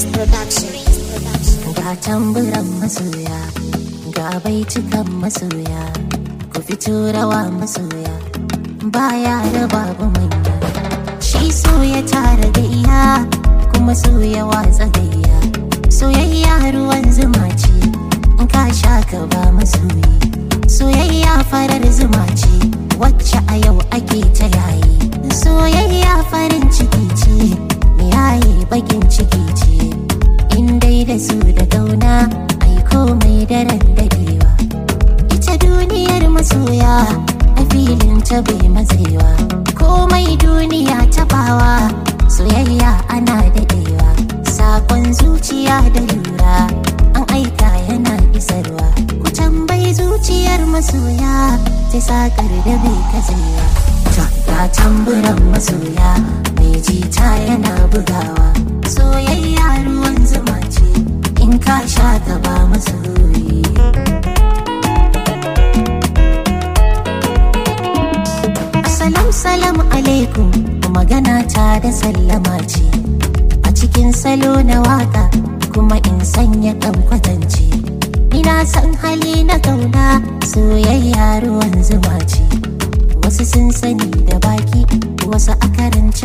Breeze Production. ga tamburan masoya ga baitukan masoya ku fito rawa masoya baya da babu manya shi so ya tara gayya kuma so ya watsa gayya soyayya ruwan zuma ce in ka sha ka ba masoyi soyayya farar zuma ce wacce a yau ake ta yayi soyayya farin ciki ce yayi bakin ciki ce in dai da su da gauna ai komai daren dadewa ita duniyar masoya a filin ta bai matsewa komai duniya tabawa soyayya ana dadewa sakon zuciya da lura an aika yana isarwa ku tambayi zuciyar masoya ta sakar da bai katsewa ga tamburan masoya mai jita yana bugawa soyayya ruwan zuma ce in ka sha ta ba masoyi Salam salam alaikum magana ta da sallama ce a cikin salo na waka kuma in sanya kan kwatance ina san hali na kauna soyayya ruwan zuma ce wasu sun sani da baki wasu a karance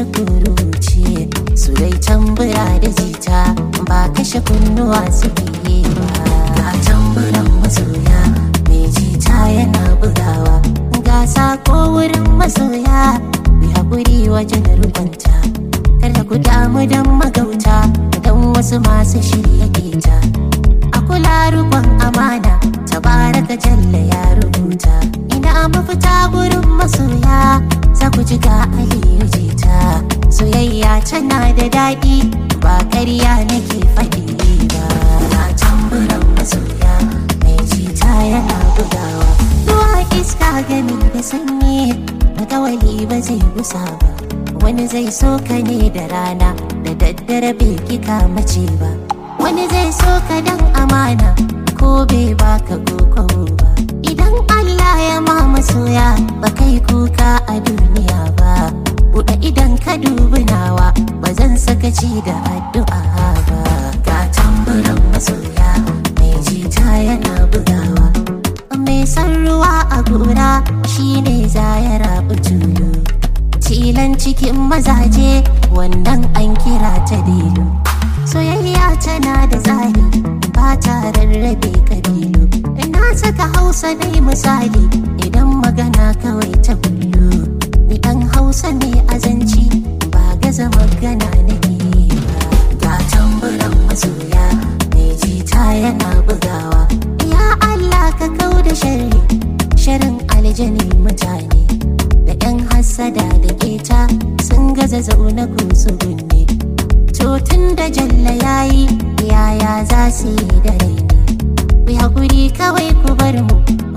kuruce su dai tambura da jita ba kashe kunnuwa suke yi ba ga tamburan masoya mai jita yana bugawa ga sako wurin masoya bi haƙuri wajen rubanta kada ku damu don magauta don wasu masu shirya keta a kula rukun amana tabaraka jalla ya rubuta ina mafita gurin masoya za ku ji ga aliyu jita soyayya tana da daɗi ba ƙarya nake faɗi ba na tamburan masoya mai jita yana bugawa ruwa iska gami da sanyi makawali ba zai gusa ba wani zai so ka ne da rana da daddare bai kika mace ba wani zai so ka dan amana ko bai baka koko ba idan Allah ya ma masoya ba kai kuka a duniya ba buɗe idan ka dubi nawa ba zan sakaci da addu'a ba ga tamburan masoya mai jita yana bugawa mai san ruwa a gora shine za ya rabu tulu tilan cikin mazaje wannan an kira ta delu soyayya tana da tsari ba ta rarrabe kabilu ina saka hausa dai misali idan magana kawai ta bullo ni dan hausa mai azanci ba gaza magana nake ba ga tamburan masoya mai jita yana bugawa ya allah ka kau da sharri sharin aljani mutane da yan hassada da keta sun gaza zaune ko su gunne to tun da jalla yayi yaya za su yi da rai ne ku haƙuri kawai ku bar mu